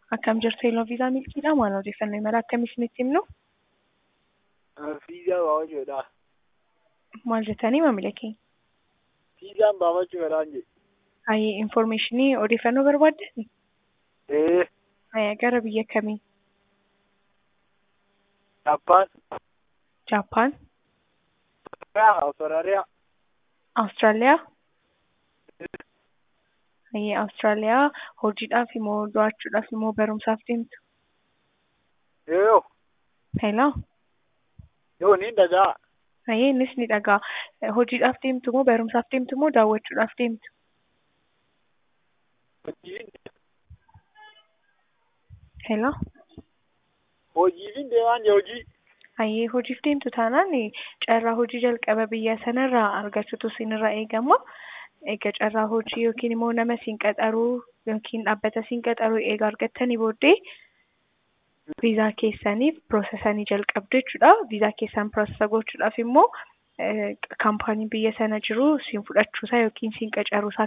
Akkam jirtu Eeloo Viizaa Milkiidha. Maal odeeffannoo imala akkamii isinitti himnu? Fiizaa baafachuudha. Maal jettanii maamila keenya? Fiizaan baafachuudhaan jedhe. Hayii infoormeeshinii odeeffannoo barbaaddani? Ee, Hayya gara biyya kamii? Jappaan, Jaappaan, Awustiraaliyaa, Awustiraaliyaa? Hayyi Awustiraaliyaa hojiidhaaf immoo daawwachuudhaaf immoo barumsaaf deemtu? yoo Hello? yoo ni dhagaa. Hayyi innis ni dhagaa. Hojiidhaaf deemtu moo barumsaaf deemtu moo daawwachuudhaaf deemtu? Hojiin Hello? hojiifin deemaan jee hojii. Hayyee hojiif deemtu taanaan carraa hojii jalqaba biyya sanarraa argachuutu isinirraa eegama. Egaa carraa hojii yookiin immoo nama siin qaxaruu yookiin dhaabbata siin qaxaruu eega argattanii booddee viizaa keessaniif piroosesanii jalqabdu jechuudha. Viizaa keessan piroosesa gochuudhaaf immoo kaampaaniin biyya sana jiru siin fudhachuusaa yookiin siin qacaruusaa